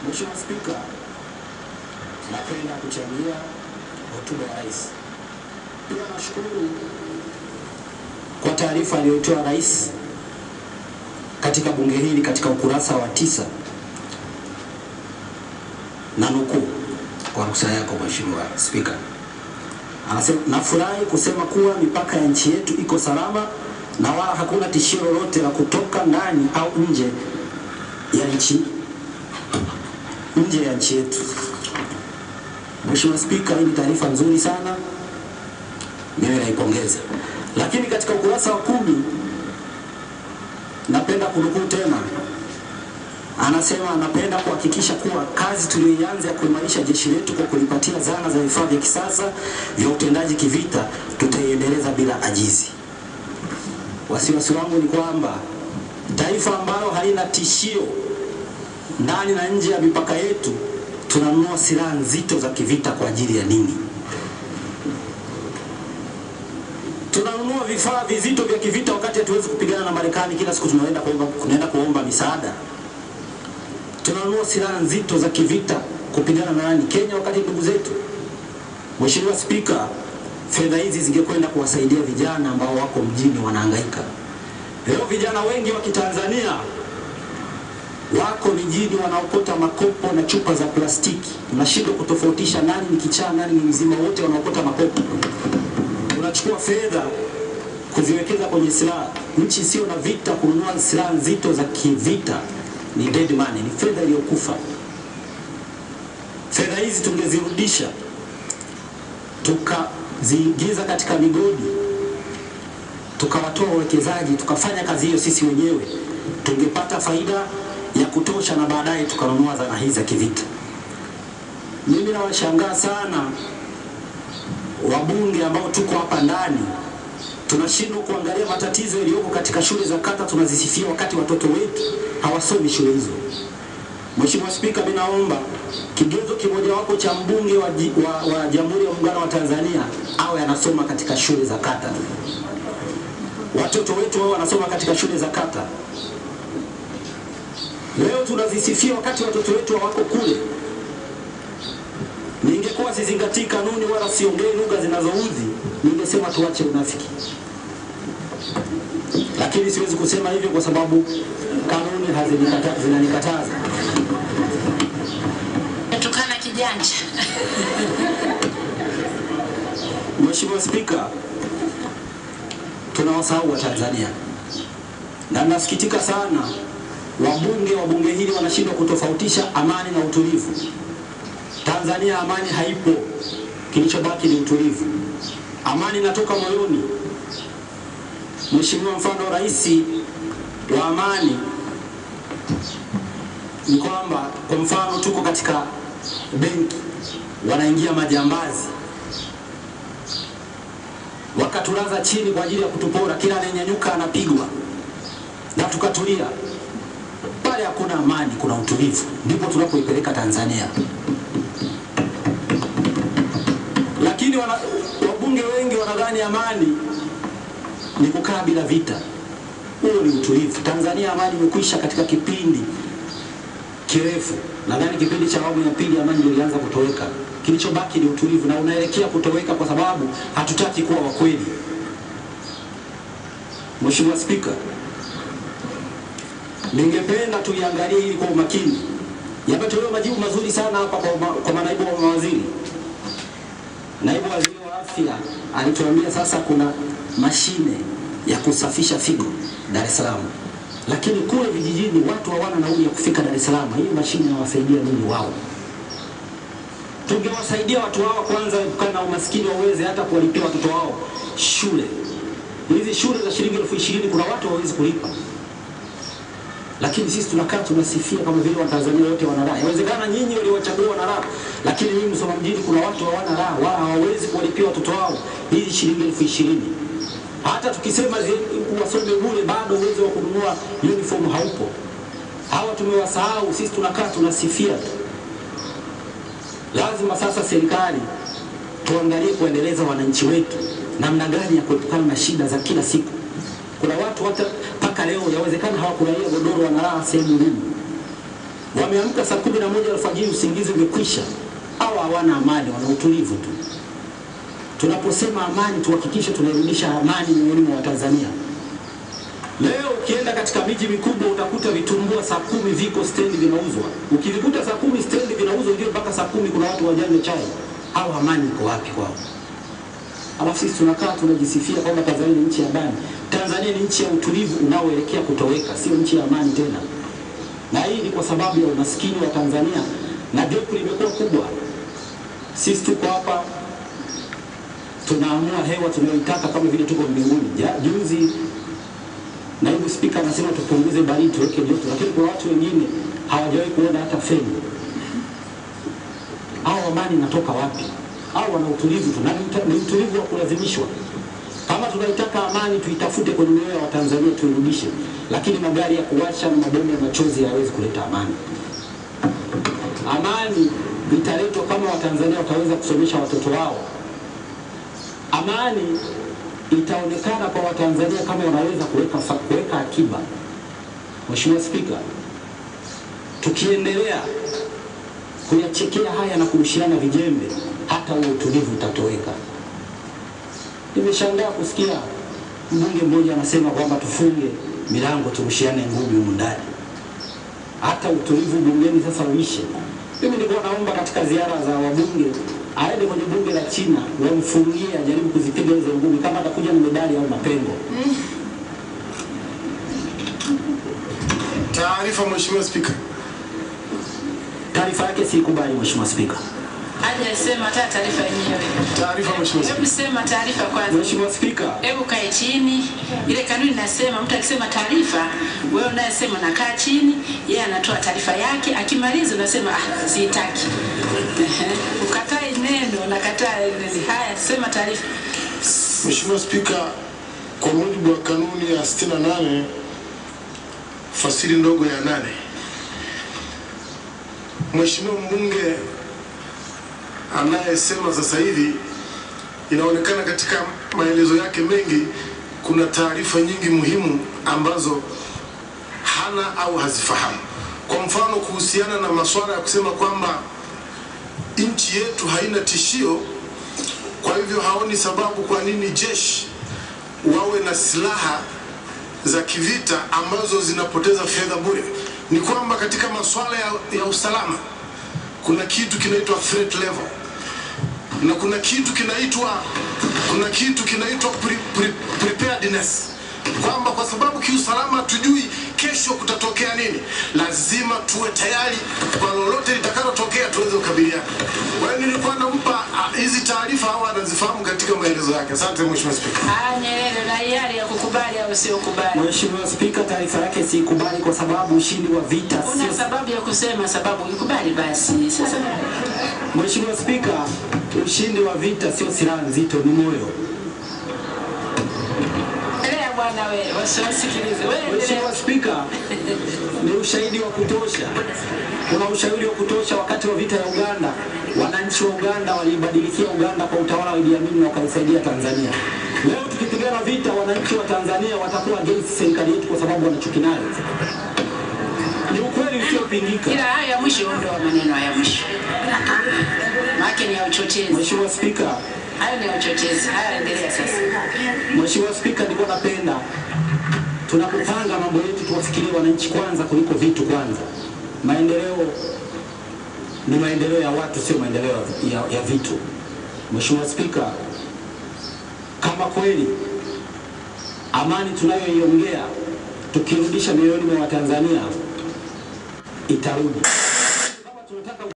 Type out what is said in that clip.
Mheshimiwa Spika, napenda kuchangia hotuba ya Rais. Pia nashukuru kwa taarifa aliyotoa Rais katika bunge hili katika ukurasa wa tisa na nukuu kwa ruhusa yako Mheshimiwa Spika. Anasema, nafurahi kusema kuwa mipaka ya nchi yetu iko salama na wala hakuna tishio lolote la kutoka ndani au nje ya nchi nje ya nchi yetu. Mheshimiwa Spika, hii ni taarifa nzuri sana, mimi naipongeza. Lakini katika ukurasa wa kumi napenda kunukuu tena, anasema anapenda kuhakikisha kuwa kazi tuliyoianza ya kuimarisha jeshi letu kwa kulipatia zana za vifaa vya kisasa vya utendaji kivita tutaiendeleza bila ajizi. Wasiwasi wangu ni kwamba taifa ambalo halina tishio ndani na nje ya mipaka yetu tunanunua silaha nzito za kivita kwa ajili ya nini? Tunanunua vifaa vizito vya kivita wakati hatuwezi kupigana na Marekani kila siku tunaenda kuomba, tunaenda kuomba misaada. Tunanunua silaha nzito za kivita kupigana na nani? Kenya, wakati ndugu zetu. Mheshimiwa Spika, fedha hizi zingekwenda kuwasaidia vijana ambao wako mjini wanahangaika. Leo vijana wengi wa Kitanzania wako mijini wanaokota makopo na chupa za plastiki. Unashindwa kutofautisha nani ni kichaa, nani ni mzima, wote wanaokota makopo. Unachukua fedha kuziwekeza kwenye silaha. Nchi sio na vita, kununua silaha nzito za kivita ni dead money, ni fedha iliyokufa. Fedha hizi tungezirudisha tukaziingiza katika migodi, tukawatoa wawekezaji, tukafanya kazi hiyo sisi wenyewe, tungepata faida ya kutosha na baadaye tukanunua zana hizi za kivita. Mimi nawashangaa sana wabunge ambao tuko hapa ndani, tunashindwa kuangalia matatizo yaliyoko katika shule za kata, tunazisifia wakati watoto wetu hawasomi shule hizo. Mheshimiwa Spika, mimi naomba kigezo kimojawapo cha mbunge wa, ji- wa, wa Jamhuri ya Muungano wa Tanzania awe anasoma katika shule za kata. Watoto wetu wao wanasoma katika shule za kata. Leo tunazisifia wakati watoto wetu hawako kule. Ningekuwa sizingatii kanuni wala siongei lugha zinazoudhi, ningesema tuache unafiki, lakini siwezi kusema hivyo kwa sababu kanuni hazinikata- zinanikataza. Natukana kijanja. Mheshimiwa Spika, tunawasahau Watanzania na nasikitika sana, wabunge wa bunge hili wanashindwa kutofautisha amani na utulivu. Tanzania amani haipo, kilichobaki ni utulivu. Amani inatoka moyoni. Mheshimiwa, mfano rais wa amani ni kwamba, kwa mfano, tuko katika benki, wanaingia majambazi wakatulaza chini kwa ajili ya kutupora, kila anayenyanyuka anapigwa, na tukatulia pale. Hakuna amani, kuna utulivu, ndipo tunapoipeleka Tanzania. Lakini wana, wabunge wengi wanadhani amani ni kukaa bila vita. Huo ni utulivu. Tanzania amani imekwisha katika kipindi kirefu. Nadhani kipindi cha awamu ya pili amani ndio ilianza kutoweka. Kilichobaki ni utulivu na unaelekea kutoweka kwa sababu hatutaki kuwa wakweli. Mheshimiwa Spika, ningependa tuiangalie hili kwa umakini. Yametolewa majibu mazuri sana hapa kwa, ma, kwa manaibu wa mawaziri. Naibu waziri wa afya alituambia sasa kuna mashine ya kusafisha figo Dar es Salaam, lakini kule vijijini watu hawana nauli ya kufika Dar es Salaam. Hii mashine inawasaidia nini wao? Tungewasaidia watu hawa kwanza kukana na umaskini, waweze hata kuwalipia watoto wao shule. Hizi shule za shilingi elfu ishirini kuna watu hawawezi kulipa, lakini sisi tunakaa tunasifia kama vile Watanzania wote wana raha. Yawezekana nyinyi waliowachagua wana raha, lakini mimi Msoma mjini kuna watu hawana raha, wala hawawezi kuwalipia watoto wao hizi shilingi elfu ishirini. Hata tukisema zi- wasome bure, bado uwezo wa kununua uniform haupo. Hawa tumewasahau, sisi tunakaa tunasifia tu. Lazima sasa serikali tuangalie kuendeleza wananchi wetu namna gani ya kuepukana na shida za kila siku. Kuna watu hata mpaka leo yawezekana hawakulalia godoro, wanalala sehemu ngumu. wameamka saa kumi na moja alfajiri, usingizi umekwisha. Hawa hawana amani, wana utulivu tu. Tunaposema amani, tuhakikishe tunairudisha amani mioyoni mwa Watanzania. Leo ukienda katika miji mikubwa utakuta vitumbua saa kumi viko stendi vinauzwa. Ukivikuta saa kumi stendi vinauzwa, ndio mpaka saa kumi kuna watu wajanywe chai. Hao amani iko wapi kwao? Alafu sisi tunakaa tunajisifia kwamba Tanzania ni nchi ya amani. Tanzania ni nchi ya utulivu unaoelekea kutoweka, sio nchi ya amani tena. Na hii ni kwa sababu ya umaskini wa Tanzania na gap limekuwa kubwa. Sisi tuko hapa tunaamua hewa tunayoitaka kama vile tuko mbinguni. Ja- Juzi naibu spika anasema tupunguze baridi tuweke joto, lakini kuna watu wengine hawajawahi kuona hata feni. Hao amani inatoka wapi? Hao wana utulivu tu, na ni uta- ni utulivu wa kulazimishwa. Kama tunaitaka amani, tuitafute kwenye mioyo ya Watanzania, tuirudishe. Lakini magari ya kuwasha na mabomu ya machozi hayawezi kuleta amani. Amani italetwa kama Watanzania wataweza kusomesha watoto wao. Amani itaonekana kwa Watanzania kama wanaweza kuweka fa- kuweka akiba. Mheshimiwa Spika, tukiendelea kuyachekea haya na kurushiana vijembe, hata huo utulivu utatoweka. Nimeshangaa kusikia mbunge mmoja anasema kwamba tufunge milango turushiane ngumi humu ndani, hata utulivu bungeni sasa uishe. Mimi nilikuwa naomba katika ziara za wabunge aende kwenye bunge la China wamfungie, ajaribu kuzipiga hizo ngumi, kama atakuja na medali au mapengo. Taarifa Mheshimiwa Spika. Taarifa yake siikubali, Mheshimiwa Spika. Hajasema hata taarifa yenyewe. Taarifa Mheshimiwa Spika. Hebu sema taarifa kwanza. Mheshimiwa Spika, Hebu kae chini. Ile kanuni inasema mtu akisema taarifa, wewe unayesema nakaa chini, yeye anatoa taarifa yake, akimaliza unasema ah, sitaki. Ehe. Ukatai neno, nakataa neno. Haya, sema taarifa. Mheshimiwa Spika, kwa mujibu wa kanuni ya 68 fasili ndogo ya nane, Mheshimiwa mbunge anayesema sasa hivi, inaonekana katika maelezo yake mengi kuna taarifa nyingi muhimu ambazo hana au hazifahamu. Kwa mfano kuhusiana na masuala ya kusema kwamba nchi yetu haina tishio kwa hivyo haoni sababu kwa nini jeshi wawe na silaha za kivita ambazo zinapoteza fedha bure. Ni kwamba katika masuala ya, ya usalama kuna kitu kinaitwa threat level na kuna kitu kinaitwa kuna kitu kinaitwa pre, pre, preparedness kwamba kwa sababu kiusalama hatujui kesho kutatokea nini, lazima tuwe tayari kwa lolote litakalotokea tuweze kukabiliana. Kwa hiyo nilikuwa nampa ah, hizi taarifa au anazifahamu katika maelezo yake. Asante Mheshimiwa Spika. Ah, Nyerere na hiari ya kukubali au sio kubali. Mheshimiwa Spika, taarifa yake siikubali kwa sababu ushindi wa vita Una sio sababu ya kusema sababu ukubali basi. Sasa Mheshimiwa Spika, ushindi wa vita sio silaha nzito, ni moyo. endelea bwana wewe, wasiwasikilize. Wewe endelea. Mheshimiwa Spika, ni ushahidi wa kutosha. Kuna ushahidi wa kutosha wakati wa vita ya Uganda, wananchi wa Uganda waliibadilikia Uganda kwa utawala wa Idi Amin na wakaisaidia Tanzania. Leo tukipigana vita, wananchi wa Tanzania watakuwa against serikali yetu kwa sababu wanachuki nayo. Ni ukweli usiopingika. Ila haya ya mwisho ondoa maneno haya ya mwisho. Maana ni ya uchochezi. Mheshimiwa Spika, Hayo ni ya uchochezi. Haya endelea sasa. Mheshimiwa Spika, nilikuwa napenda tunapopanga mambo yetu tuwafikirie wananchi kwanza kuliko vitu kwanza. Maendeleo ni maendeleo ya watu, sio maendeleo ya, ya vitu. Mheshimiwa Spika, kama kweli amani tunayoiongea tukirudisha mioyoni mwa Watanzania itarudi. Kama tunataka